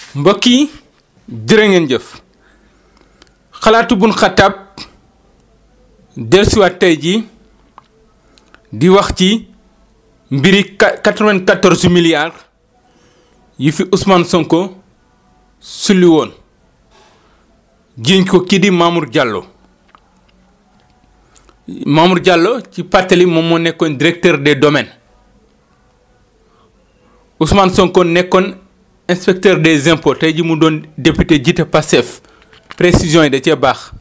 mbokk yi jërë ngeen jëf xalaatu bun xataab dellusiwaat tey jii di wax ci mbiri 94 milliards yi fi Ousmane Sonko sulli woon jiiñ ko kii di Mamour Diallo Mamour Diallo ci pàttali moom moo nekkoon directeur des domaines Ousmane Sonko nekkoon inspecteur des impôts tey ji mu doon député jiite Pastef précision yi da cee baax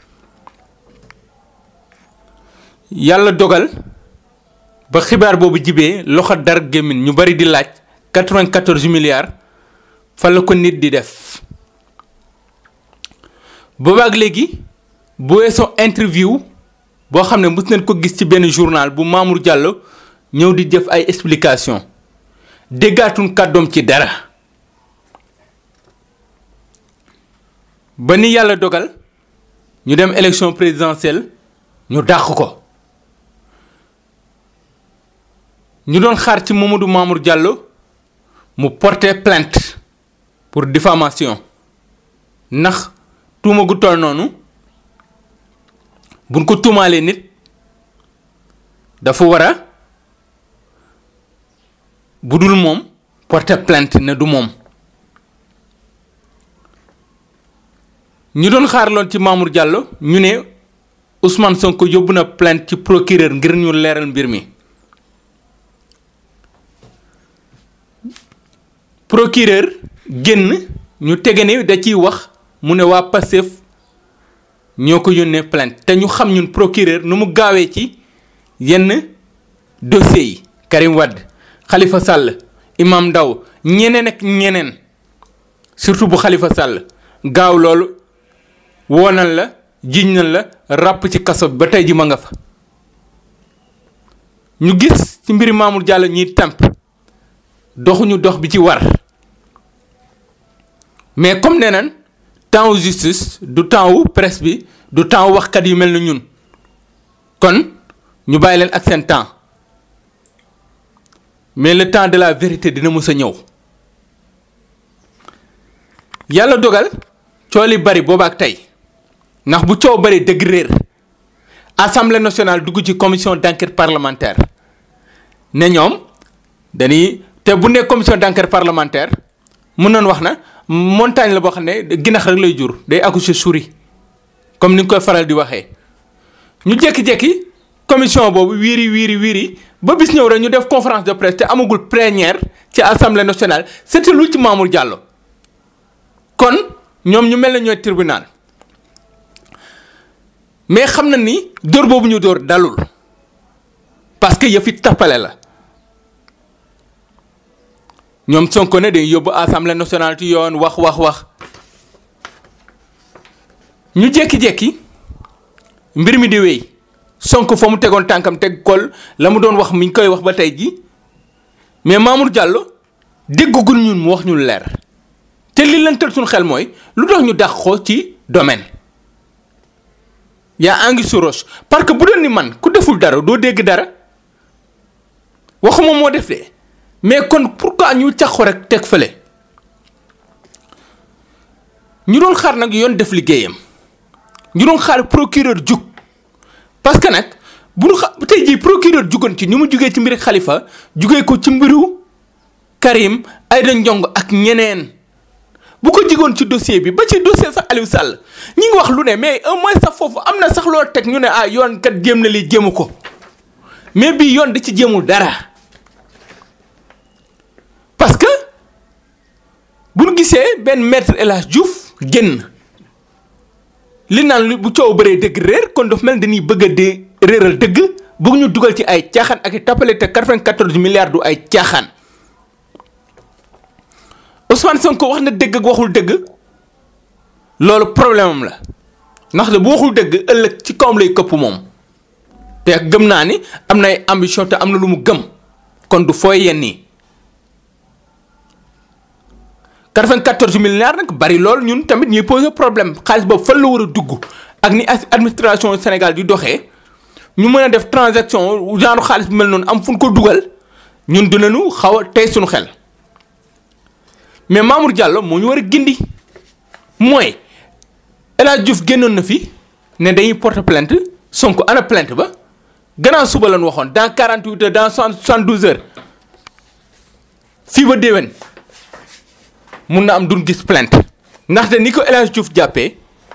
yàlla dogal ba xibaar boobu jibee loxo dar gémmin ñu bari di laaj 94 milliards fa la ko nit di def boobaak léegi bu weesoo interview boo xam ne mës nañ ko gis ci benn journal bu Mamour Diallo ñëw di def ay explication déggaatuñ kàddoom ci dara ba ni yàlla dogal ñu dem élection présidentielle ñu dàq ko ñu doon xaar ci Mamadou Mamour Diallo mu porter plainte pour diffamation ndax tuuma gu toll noonu buñ ko tuumaalee nit dafa war a bu dul moom porter plainte ne du moom ñu doon xaar lool ci Mamour Diallo ñu ne Ousmane Sonko yóbbu na plainte ci procureur ngir ñu leeral mbir mi procureur génn ñu tege ne da ciy wax mu ne waa Pastef ñoo ko yónnee plainte te ñu xam ñun procureur nu mu gaawee ci yenn dossiers yi Karim Wade Khalifa Sall Imam Ndaw ñeneen ak ñeneen surtout bu Khalifa Sall gaaw loolu woonal la jiñ nañ la ràpp ci kaso bi ba tey ji ma nga fa ñu gis ci mbiri Mamour Diallo ñiy tàmp doxuñu dox bi ci war mais comme nee nañ temps wu justice du temps wu presse bi du temps wu waxkat yu mel na ñun kon ñu bàyyi leen ak seen temps mais le temps de la vérité dina mës a ñëw yàlla dogal cool yi bari booba ak tey ndax bu coow bari dëgg réer assemblée nationale dugg ci commission d'enquête parlementaire ne ñoom dañuy te bu nekk commission d'enquête parlementaire mën nañ wax na montagne la boo xam ne ginax rek lay jur day accoucher souris comme ni nga koy faral di waxee ñu jékki-jékki commission boobu wiiri wiiri wiiri ba bis ñëw rek ñu def conférence de presse te amagul plénière ci assemblée nationale c'était lu ci Mamour Diallo kon ñoom ñu mel ne ñooy tribunal mais xam na ni dóor boobu ñu dóor dalul parce que yëfi tappale la ñoom Sonko ne day yóbbu assemblée nationale ci yoon wax wax wax ñu jékki-jékki mbir mi di wéy Sonko fa mu tegoon tànkam teg kol la mu doon wax mi ngi koy wax ba tey ji mais Mamour Diallo déggagul ñun mu wax ñu leer te li leen tël suñu xel mooy lu tax ñu dàq ko ci domaine yaa angi su roche parce que bu doon ni man ku deful dara doo dégg dara waxuma moo def de mais kon pourquoi ñu cax ko rek teg fële ñu doon xaar nag yoon def liggéeyam ñu doon xaar procureur jug parce que nag bu ñu xa tey jii procureur jugoon ci ni mu jugee ci mbiri Khalifa jugee ko ci mbiru Karim Aïda Ndiong ak ñeneen bu ko jigoon ci dossier bi ba ci dossier sax Aliou Sall ñi ngi wax lu ne mais au moins sax foofu am na sax loo teg ñu ne ah yoon kat jéem na li jéemu ko mais bii yoon di ci jéemul dara parce que bu ñu gisee benn maître El Hadj Diouf génn li naan bu coow bëree dëgg réer kon daf mel dañuy bëgg a di réeral dëgg bëgg ñu dugal ci ay caaxaan ak i tappale te 94 milliards du ay caaxaan Ousmane Sonko wax na dëgg ak waxul dëgg loolu problème am la ndax de bu waxul dëgg ëllëg ci kawam lay këpp moom te gëm naa ni am na ay ambition te am na lu mu gëm kon du fooy yenn yi 94 milliards nag bari lool ñun tamit ñuy poser problème xaalis boobu fan la war a dugg ak ni administration Sénégal di doxee ñu mën a def transaction genre xaalis bu mel noonu am fu ñu ko dugal ñun dinañu xaw a tey suñu xel mais Mamour Diallo moo ñu war a gindi mooy El Hadj Diouf génnoon na fi ne dañuy porter plainte Sonko ana plainte ba gannaaw suba lañ waxoon dans 48 heures dans 72 heures fii ba déwén mun na am duñ gis plainte ndaxte ni ko El Hadj Diouf jàppee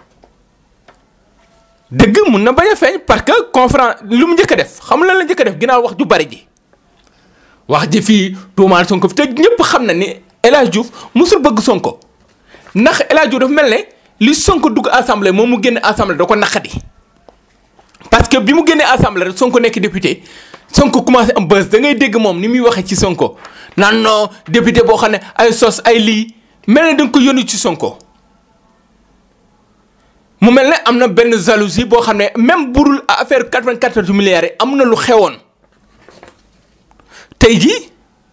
dëgg mun na bañ a feeñ parce que conférence lu mu njëkk a def xam lan la njëkk a def ginnaaw wax ju bari ji wax ji fii tuumaal Sonko fi te ñëpp xam na ni El Hadj Diouf musul bëgg Sonko ndax El Hadj Diouf dafa mel ne li Sonko dugg assemblée moom mu génn assemblée da ko naqadi parce que bi mu génnee assemblée rek Sonko nekk député Sonko commencé am buzz da ngay dégg moom ni muy waxee ci Sonko naan non député boo xam ne ay sos ay lii mel ne da nga ko yónni ci Sonko mu mel ne am na benn jalousie boo xam ne même burul affaire 94 milliards yi am na lu xewoon tey jii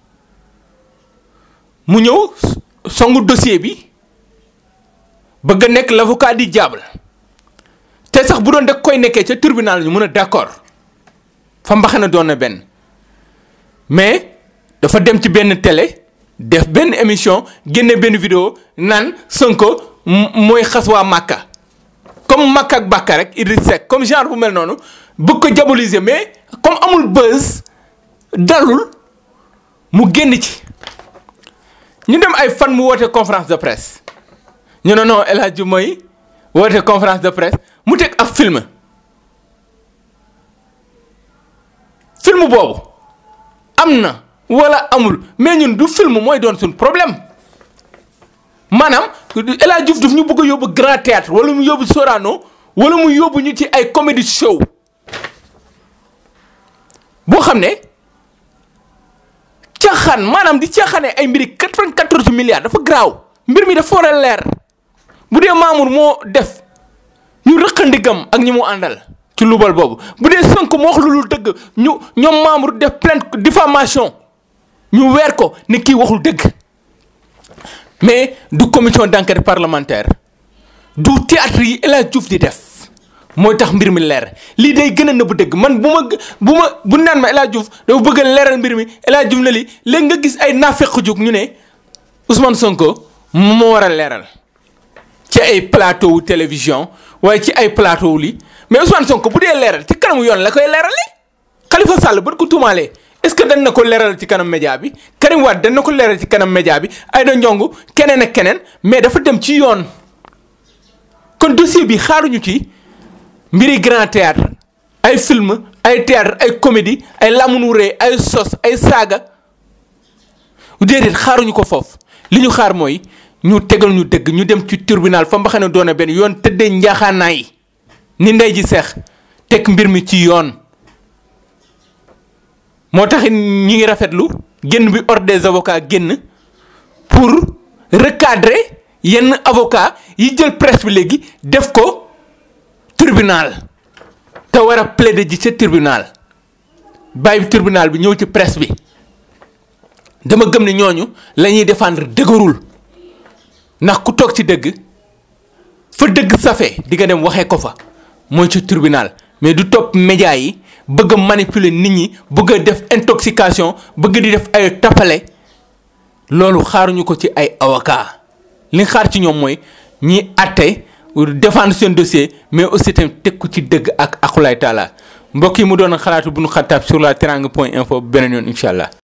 mu ñëw songu dossier bi bëgg a nekk l'avocat du diable te sax bu doon da koy nekkee ca tribunal ñu mën a d'accord fa mbaxana doon na benn mais dafa dem ci benn télé def benn émission génne benn vidéo naan Sonko mooy xas waa Màkka comme Màkka ak Bàkka rek Idriss Seck comme genre bu mel noonu bëgg ko diaboliser mais comme amul buzz dalul mu génn ci ñu dem ay fan mu woote conférence de presse ñu ne non El Hadj mooy woote conférence de presse mu teg ab film film boobu am na wala amul mais ñun du film mooy doon suñ problème maanaam El Hadj Diouf daf ñu bëgg a yóbbu grand théâtre wala mu yóbbu Sorano wala mu yóbbu ñu ci ay comédie show boo xam ne caaxaan maanaam di caaxaane ay mbiri 94 milliards dafa garaaw mbir mi dafa war a leer bu dee Mamour moo def ñu rëqandigam ak ñi mu àndal ci lubal boobu bu dee Sonko moo wax lu dul dëgg ñu ñoom Mamour def plainte diffamation ñu weer ko ne kii waxul dëgg mais du commission d'enquête parlementaire du théâtre yi El Hadj Diouf di def mooy tax mbir mi leer lii day gën a nëbb dëgg man bu ma bu ma bu naan ma El Hadj Diouf dafa bëgg a leeral mbir mi El Hadj Diouf na li léegi nga gis ay naafeq jóg ñu ne Ousmane Sonko moo war a leeral ci ay plateau wu télévision waaye ci ay plateau wu lii mais Ousmane Sonko bu dee leeral ci kanamu yoon la koy leerale Khalifa Sall ba ko tuumaalee est-ce que dañ na ko leeral ci kanam média bi Karim Wade dañ na ko leeral ci kanam média bi Aïda Ndiongue keneen ak keneen mais dafa dem ci yoon kon dossier bi xaaruñu ci mbiri grand théâtre ay film ay théâtre ay comédie ay lamunu ree ay sos ay saaga déedéet xaaruñu ko foofu li ñu xaar mooy ñu tegal ñu dëgg ñu dem ci tribunal fa mbaxane doona benn yoon tëddee njaaxaanaay ni ndey ji seex teg mbir mi ci yoon moo tax ñi ngi rafetlu génn bi ordre des avocats génn pour recadrer yenn avocat yi jël presse bi léegi def ko tribunal te war a plaider ji ca tribunal bàyyi tribunal bi ñëw ci presse bi dama gëm ne ñooñu la ñuy défendre dëgërul ndax ku toog ci dëgg fa dëgg safe di nga dem waxee ko fa mooy ci tribunal mais du topp média yi bëgg a manipuler nit ñi bëgg a def intoxication bëgg di def ay tappale loolu xaaruñu ko ci ay avocat li xaar ci ñoom mooy ñi àtte défendre seen dossier mais aussi tamit teg ko ci dëgg ak akulaay taala mbokk yi mu doon xalaatu bu nu xattaab sur la teranga point info beneen yoon incha allah.